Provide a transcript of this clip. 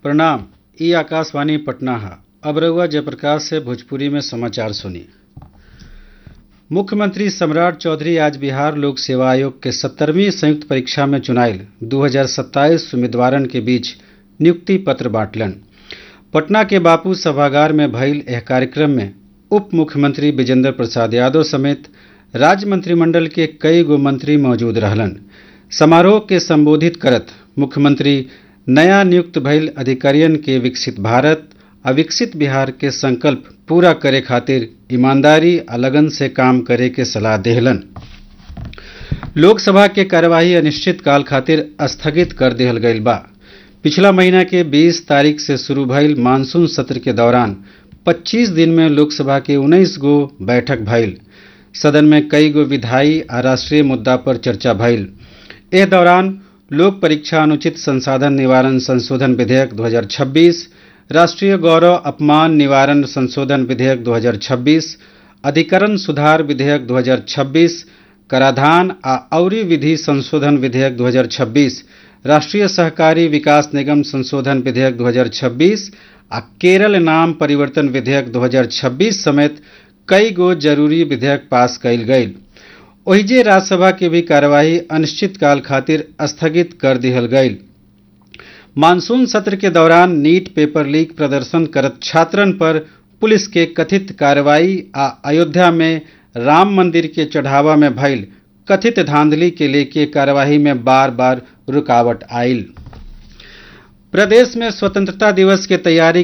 प्रणाम ई आकाशवाणी पटना है अब रउआ जयप्रकाश से भोजपुरी में समाचार सुनी मुख्यमंत्री सम्राट चौधरी आज बिहार लोक सेवा आयोग के सत्तरवीं संयुक्त परीक्षा में चुनाइल 2027 उम्मीदवारन के बीच नियुक्ति पत्र बांटलन पटना के बापू सभागार में भइल यह कार्यक्रम में उप मुख्यमंत्री विजेंद्र प्रसाद यादव समेत राज्य मंत्रिमंडल के कई गो मंत्री मौजूद रहलन समारोह के संबोधित करत मुख्यमंत्री नया नियुक्त भइल अधिकारियन के विकसित भारत आ विकसित बिहार के संकल्प पूरा करे खातिर ईमानदारी आ लगन से काम करे के सलाह देहलन लोकसभा के कार्यवाही अनिश्चित काल खातिर स्थगित कर देहल गईल बा पिछला महीना के 20 तारीख से शुरू भइल मानसून सत्र के दौरान 25 दिन में लोकसभा के 19 गो बैठक भइल सदन में कई गो विधायी आ राष्ट्रीय मुद्दा पर चर्चा भइल एह दौरान लोक परीक्षा अनुचित संसाधन निवारण संशोधन विधेयक 2026 राष्ट्रीय गौरव अपमान निवारण संशोधन विधेयक 2026 अधिकरण सुधार विधेयक 2026 कराधान आ औरी विधि संशोधन विधेयक 2026 राष्ट्रीय सहकारी विकास निगम संशोधन विधेयक 2026 आ केरल नाम परिवर्तन विधेयक 2026 समेत कई गो जरूरी विधेयक पास कइल गईल ओहिजे राज्यसभा के भी कार्यवाही अनिश्चित काल खातिर स्थगित कर दिहल गईल मानसून सत्र के दौरान नीट पेपर लीक प्रदर्शन करत छात्रन पर पुलिस के कथित कार्रवाई आ अयोध्या में राम मंदिर के चढ़ावा में भइल कथित धांधली के लेके कार्यवाही में बार बार रुकावट आयल प्रदेश में स्वतंत्रता दिवस के तैयारी